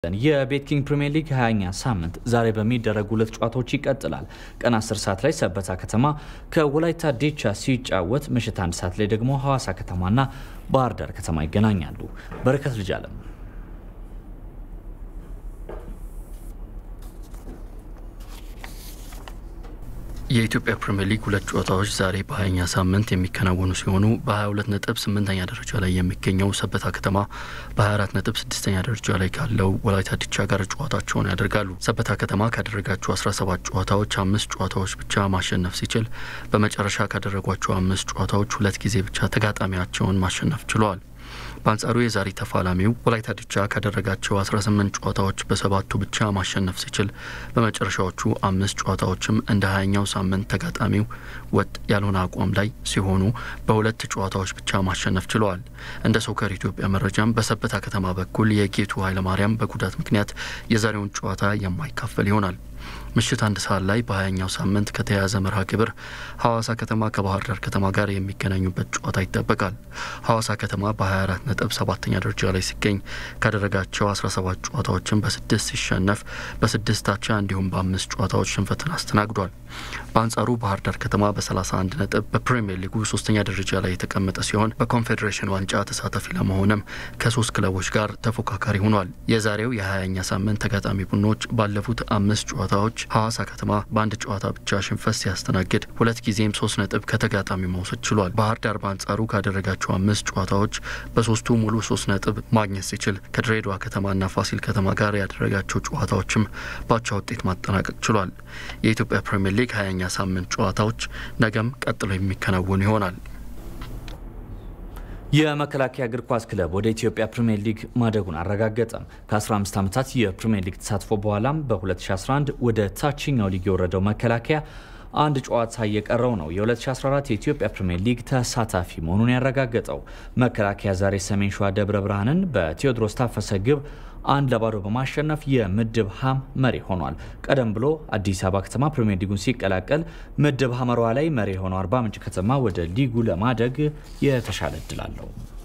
የቤት ኪንግ ፕሪምየር ሊግ 20ኛ ሳምንት ዛሬ በሚደረጉ ሁለት ጨዋታዎች ይቀጥላል። ቀን 10 ሰዓት ላይ ሰበታ ከተማ ከወላይታ ዲቻ ሲጫወት፣ ምሽት አንድ ሰዓት ላይ ደግሞ ሐዋሳ ከተማና ባህር ዳር ከተማ ይገናኛሉ። በረከት ልጅ አለም የኢትዮጵያ ፕሪምየር ሊግ ሁለት ጨዋታዎች ዛሬ በሀያኛ ሳምንት የሚከናወኑ ሲሆኑ በ22 ነጥብ ስምንተኛ ደረጃ ላይ የሚገኘው ሰበታ ከተማ በ24 ነጥብ ስድስተኛ ደረጃ ላይ ካለው ወላይታ ዲቻ ጋር ጨዋታቸውን ያደርጋሉ። ሰበታ ከተማ ካደረጋቸው 17 ጨዋታዎች አምስት ጨዋታዎች ብቻ ማሸነፍ ሲችል በመጨረሻ ካደረጓቸው አምስት ጨዋታዎች ሁለት ጊዜ ብቻ ተጋጣሚያቸውን ማሸነፍ ችለዋል። በአንጻሩ የዛሬ ተፋላሚው ወላይታ ዲቻ ካደረጋቸው 18 ጨዋታዎች በሰባቱ ብቻ ማሸነፍ ሲችል በመጨረሻዎቹ አምስት ጨዋታዎችም እንደ ሀያኛው ሳምንት ተጋጣሚው ወጥ ያልሆነ አቋም ላይ ሲሆኑ በሁለት ጨዋታዎች ብቻ ማሸነፍ ችለዋል። እንደ ሶከር ኢትዮጵያ መረጃም በሰበታ ከተማ በኩል የጌቱ ኃይለማርያም በጉዳት ምክንያት የዛሬውን ጨዋታ የማይካፈል ይሆናል። ምሽት አንድ ሰዓት ላይ በሀያኛው ሳምንት ከተያያዘ መርሃ ግብር ሐዋሳ ከተማ ከባህር ዳር ከተማ ጋር የሚገናኙበት ጨዋታ ይጠበቃል። ሐዋሳ ከተማ በ24 ነጥብ ሰባተኛ ደረጃ ላይ ሲገኝ ካደረጋቸው 17 ጨዋታዎችን በስድስት ሲሸነፍ በስድስት አቻ እንዲሁም በአምስት ጨዋታዎች ሽንፈትን አስተናግዷል። በአንጻሩ ባህር ዳር ከተማ በ31 ነጥብ በፕሪምየር ሊጉ ሶስተኛ ደረጃ ላይ የተቀመጠ ሲሆን በኮንፌዴሬሽን ዋንጫ ተሳታፊ ለመሆንም ከሶስት ክለቦች ጋር ተፎካካሪ ሆኗል። የዛሬው የ20ኛ ሳምንት ተጋጣሚ ቡድኖች ባለፉት አምስት ጨዋታዎች ሐዋሳ ከተማ በአንድ ጨዋታ ብቻ ሽንፈት ሲያስተናግድ ሁለት ጊዜም ሶስት ነጥብ ከተጋጣሚ መውሰድ ችሏል። ባህር ዳር በአንጻሩ ካደረጋቸው አምስት ጨዋታዎች በሶስቱ ሙሉ ሶስት ነጥብ ማግኘት ሲችል ከድሬዳዋ ከተማና ፋሲል ከተማ ጋር ያደረጋቸው ጨዋታዎችም ባቻ ውጤት ማጠናቀቅ ችሏል። የኢትዮጵያ ፕሪምየር ሊግ ሀያኛ ሳምንት ጨዋታዎች ነገም ቀጥሎ የሚከናወኑ ይሆናል። የመከላከያ እግር ኳስ ክለብ ወደ ኢትዮጵያ ፕሪምየር ሊግ ማደጉን አረጋገጠም። ከ15 ዓመታት የፕሪምየር ሊግ ተሳትፎ በኋላም በ2011 ወደ ታችኛው ሊግ የወረደው መከላከያ አንድ ጨዋታ እየቀረው ነው የ2014 የኢትዮጵያ ፕሪምየር ሊግ ተሳታፊ መሆኑን ያረጋገጠው። መከላከያ ዛሬ ሰሜን ሸዋ ደብረ ብርሃንን በቴዎድሮስ ታፈሰ ግብ አንድ ለባዶ በማሸነፍ የምድብ ሀም መሪ ሆኗል። ቀደም ብሎ አዲስ አበባ ከተማ ፕሪምየር ሊጉን ሲቀላቀል ምድብ ሀመሯ ላይ መሪ የሆነው አርባ ምንጭ ከተማ ወደ ሊጉ ለማደግ የተሻለ እድል አለው።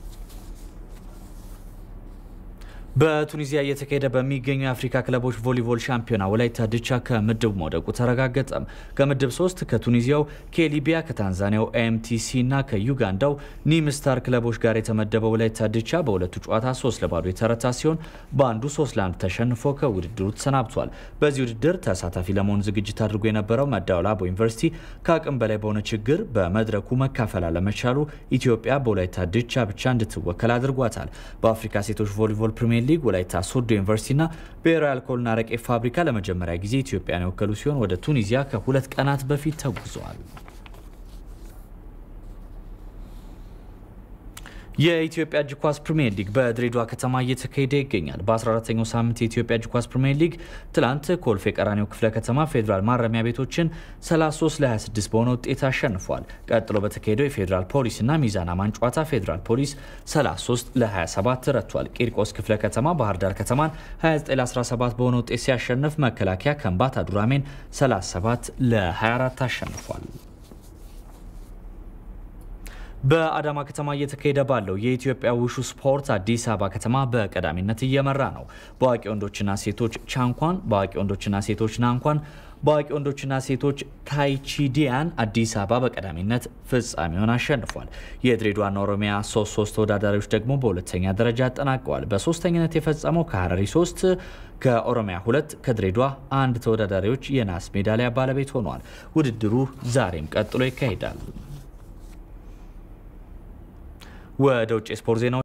በቱኒዚያ እየተካሄደ በሚገኙ የአፍሪካ ክለቦች ቮሊቦል ሻምፒዮና ወላይታ ድቻ ከምድብ መውደቁ ተረጋገጠም። ከምድብ ሶስት ከቱኒዚያው ከሊቢያ፣ ከታንዛኒያው ኤምቲሲ እና ከዩጋንዳው ኒምስታር ክለቦች ጋር የተመደበው ወላይታ ድቻ በሁለቱ ጨዋታ ሶስት ለባዶ የተረታ ሲሆን በአንዱ ሶስት ለአንድ ተሸንፎ ከውድድሩ ተሰናብቷል። በዚህ ውድድር ተሳታፊ ለመሆን ዝግጅት አድርጎ የነበረው መዳወላቦ ዩኒቨርሲቲ ከአቅም በላይ በሆነ ችግር በመድረኩ መካፈል አለመቻሉ ኢትዮጵያ በወላይታ ድቻ ብቻ እንድትወከል አድርጓታል። በአፍሪካ ሴቶች ቮሊቦል ፕሪሚየር ሊግ ወላይታ ሶዶ ዩኒቨርሲቲና ብሔራዊ አልኮልና አረቄ ፋብሪካ ለመጀመሪያ ጊዜ ኢትዮጵያን የወከሉ ሲሆን ወደ ቱኒዚያ ከሁለት ቀናት በፊት ተጉዘዋል። የኢትዮጵያ እጅ ኳስ ፕሪምየር ሊግ በድሬዳዋ ከተማ እየተካሄደ ይገኛል። በ14ኛው ሳምንት የኢትዮጵያ እጅ ኳስ ፕሪምየር ሊግ ትላንት ኮልፌ ቀራኒዮ ክፍለ ከተማ ፌዴራል ማረሚያ ቤቶችን 33 ለ26 በሆነ ውጤት አሸንፏል። ቀጥሎ በተካሄደው የፌዴራል ፖሊስና ሚዛን አማን ጨዋታ ፌዴራል ፖሊስ 33 ለ27 ረቷል። ቂርቆስ ክፍለ ከተማ ባህር ዳር ከተማን 29 ለ17 በሆነ ውጤት ሲያሸንፍ መከላከያ ከምባታ ዱራሜን 37 ለ24 አሸንፏል። በአዳማ ከተማ እየተካሄደ ባለው የኢትዮጵያ ውሹ ስፖርት አዲስ አበባ ከተማ በቀዳሚነት እየመራ ነው። በአዋቂ ወንዶችና ሴቶች ቻንኳን፣ በአዋቂ ወንዶችና ሴቶች ናንኳን፣ በአዋቂ ወንዶችና ሴቶች ታይቺዲያን አዲስ አበባ በቀዳሚነት ፍጻሜውን አሸንፏል። የድሬዳዋና ኦሮሚያ ሶስት ሶስት ተወዳዳሪዎች ደግሞ በሁለተኛ ደረጃ አጠናቀዋል። በሶስተኝነት የፈጸመው ከሀረሪ ሶስት ከኦሮሚያ ሁለት ከድሬዳዋ አንድ ተወዳዳሪዎች የናስ ሜዳሊያ ባለቤት ሆነዋል። ውድድሩ ዛሬም ቀጥሎ ይካሄዳል። ወደ ውጭ ስፖርት ዜናዎች